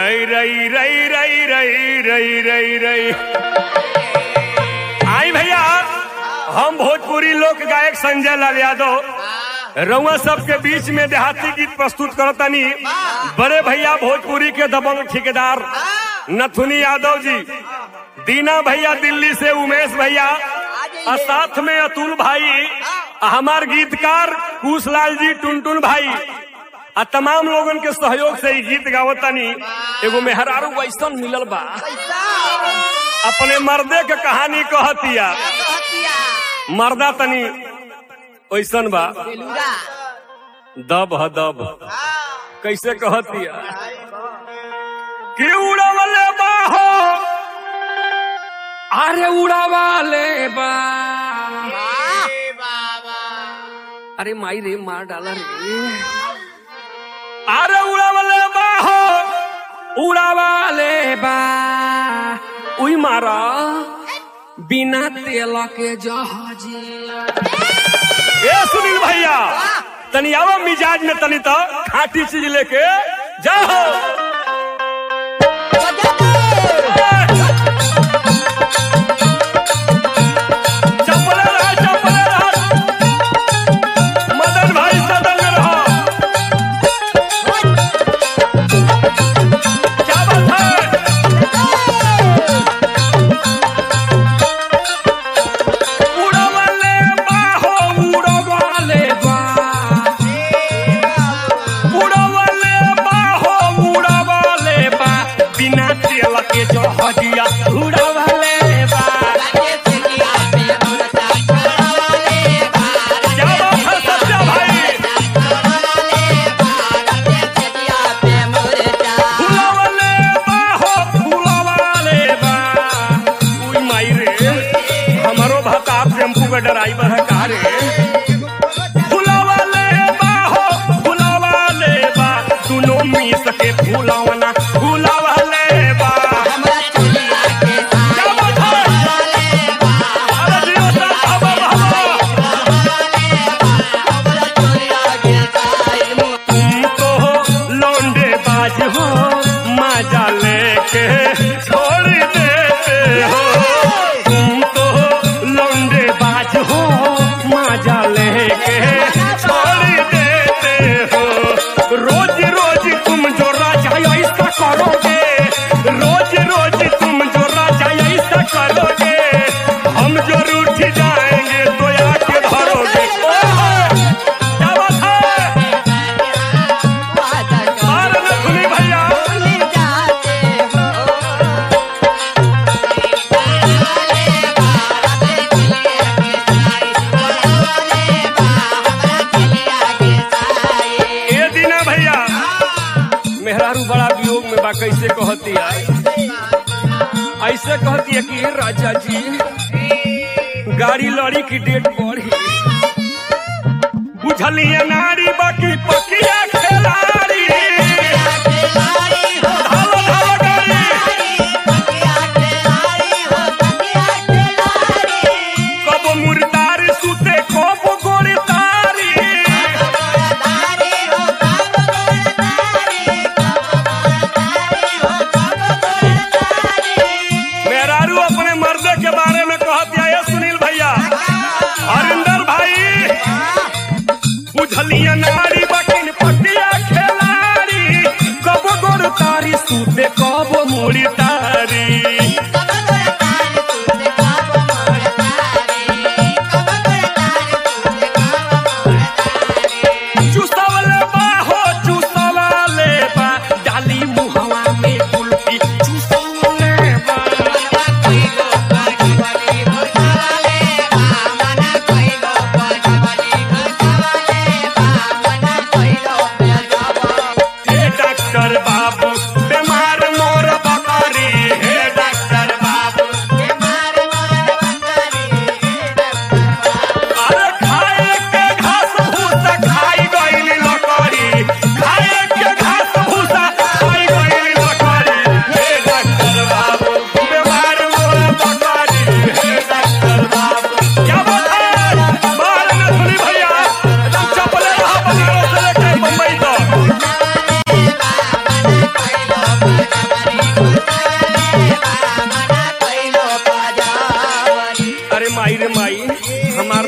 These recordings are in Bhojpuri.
रई रई रई रई रई रई रई रई आई भैया हम भोजपुरी लोक गायक संजय लाल यादव रउआ सबके बीच में देहाती गीत प्रस्तुत करतनी बड़े भैया भोजपुरी के दबंग ठेकेदार नथुनी यादव जी दीना भैया दिल्ली से उमेश भैया और साथ में अतुल भाई हमार गीतकार कुशलाल जी टुनटुन भाई आ तमाम लोगन के सहयोग से ई गीत गावतानी एगो मेहरारू वैसन मिलल बा अपने मर्दे के कहानी कहतिया मर्दा तनी वैसन बा दब ह दब कैसे कहतिया कि उड़वले बाहो अरे उड़ावाले बा अरे माई रे मार डाला रे अरे उड़वले बाहो उड़ावाले बा उई मारा बिना तेल के जहाजिया ए सुनील भैया तनी आओ मिजाज में तनी तो खाटी चीज लेके जाओ चप्पले रहा चप्पले रहा मदन भाई सदन में रहो क्या बात है उड़वले बाहो उड़ावाले बा उड़वले बाहो उड़वले बा बिना तेल के जहाजिया उड़ावाले बा क्या बात है सत्या भाई फुलवले बाहो फुलवाले बा उई माई रे हमारो भता टेम्पू के ड्राइवर है का रे फुलवले बाहो फुलवाले बा दुनो मिस के फुलवना फुलवले बा क्या बात है अरे जियो साहब हवा हवा तुम तो लौंडे बाज हो मजा लेके छोड़ देते हो तुम तो लौंडे बाज हो मजा लेके छोड़ देते हो रोज रोज तुम जो राजा ऐसा करोगे रोज रोज तुम जो राजा ऐसा करोगे हम जो रूठ जाएंगे तो आके धरोगे ओहो! क्या बात है अरे नथुनी भैया ए दीना भैया मेहरारू बड़ा वियोग में बा कैसे कहती है ऐसे कहती है कि राजा जी गाड़ी लड़ी की डेट बढ़ी बुझलिए नारी बाकी पकिया खेलाड़ी धालो धालो गाड़ी कब मुर्दार सुते कब गोरी तारी मेहरारू अपने मर्दे के बारे में कहती है ये सुनील भैया हरिंदर भाई बुझलिया नारी बकिन पटिया खेलाड़ी कब गोर तारी सूते कब मुड़ी तारी चुसवले बा हो चुसवले बा डाली मुहवा में कुल्फी चुसवले बा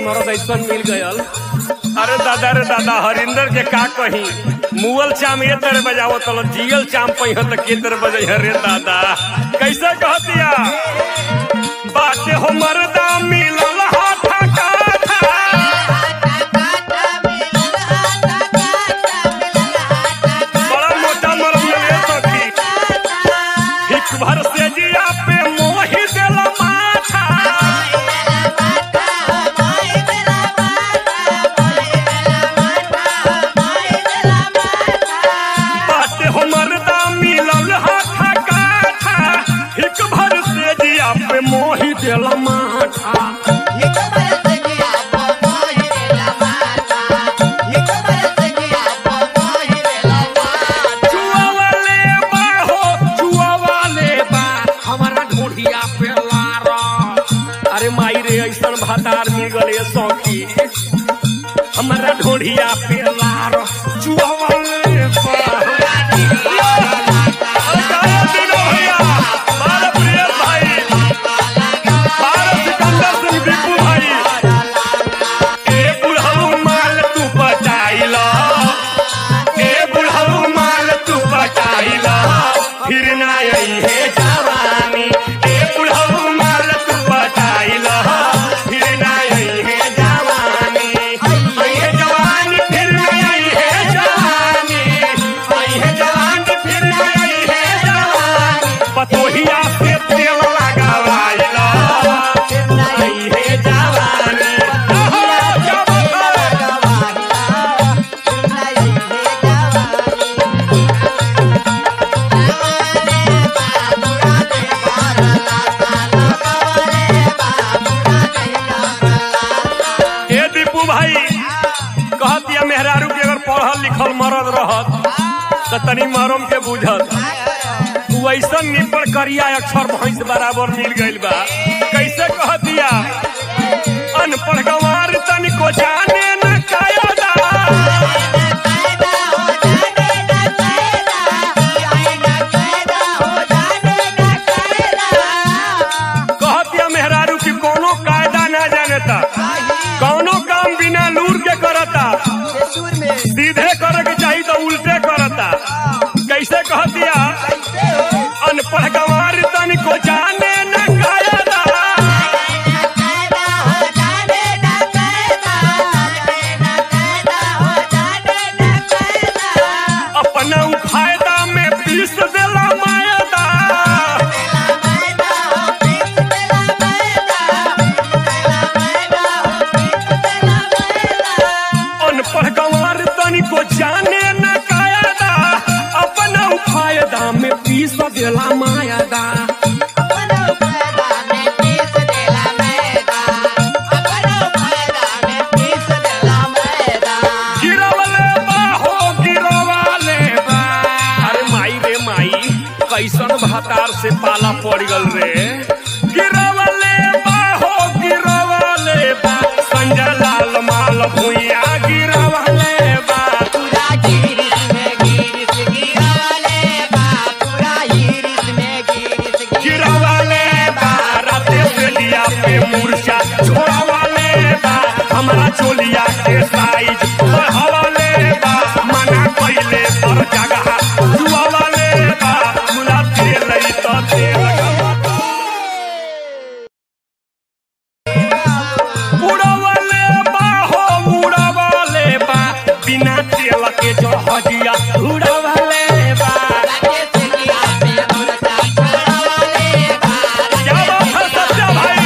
मरद ऐसा मिल गयल अरे दादा रे दादा हरिंदर के का कही मुअल चाम ये तरह बजावो तलो जियल चाम पही तो के तरह बजे रे दादा कैसे कहतिया बाटे हो मर्दा मिलल हाथा काथा बड़ा मोटा मरद ले सखी हिक भर से जिया पे मोही देला माथा बाटे हो मर्दा मिलल हाथा काथा हिक भर से जिया पे मोही देला माथा जुआ वाले बा हो जुआ वाले बा हमारा ढोढ़िया पे लारा अरे माई रे ऐसन भातार मिल गले सौखी हमारा ढोढ़िया पे लार चुहवाले पर। अरे दिनो भैया, बाल प्रियस भाई, बाल सिकंदर सिंह दीपू भाई। ए बुढ़ऊ माल तू बचाइला, ए बुढ़ऊ माल तू बचाइला, फिर ना अइहे जवानी। ए बुढ़ऊ माल तू बचाइला, फिर ना अइहे जवानी। अइहे जवानी, फिर ना अइहे जवानी। अइहे जवानी, फिर ना अइहे जवानी। पतोहिया से तेल लगावाइला, अइहे जवानी। अहो, जवानी। ए दीपू भाई कहतिया मेहरारू के अगर पढ़ल लिखल मरद रहत तो तनी मरम के बुझत तू ऐसा निपड़ करिया अक्षर भैंस बराबर मिल गइल बा कैसे कहतिया अनपढ़ गंवार तनिको जाने न कायदा कहतिया मेहरारू की कोनो कायदा ना जानता कौनो काम बिना लूर के करता सीधे करे के चाहिए तो उल्टे करता कैसे कहतिया अनपढ़ गंवार तनिको जाने न कायदा अपना उ फायदा में पीस देला मायदा अनपढ़ गंवार तनिको जाने न कायदा अपना उ फायदा में पीस देला मायदा गिरवले बा हो गिरवाले बा अरे माई रे माई कैसन भातार से पाला पड़ गल रे गिरवले बा हो गिरवाले बा संजय लाल माल भुइया गिरवले बा गिरवले बा राते से लिया पे मूर्छा छोड़वाले बा हमारा चोलिया के साइज बढ़ावाले बा मना कइले पर जगह जुआवाले बा मुला तेल तो तेल उड़ावाले बा हो उड़ावाले बा बिना तेल के जहाजिया उड़ावाले बा क्या बात है सच्चा भाई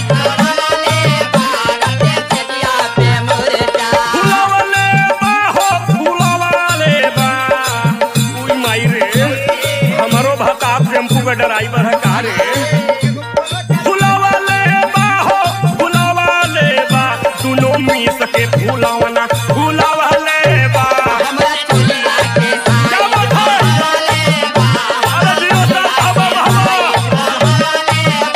फुलावाले बा हो फुलावाले बा उई माई रे हमारो भाता टेम्पू के ड्राइवर है का रे फुलावाले बा हो फुलावाले बा दुनो मिस के फुलावना फुलावाले बा क्या बात है अरे जियो साहब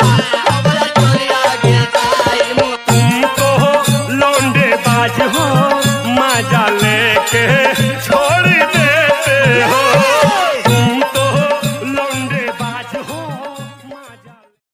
बाबा तुम तो लौंडे बाज हो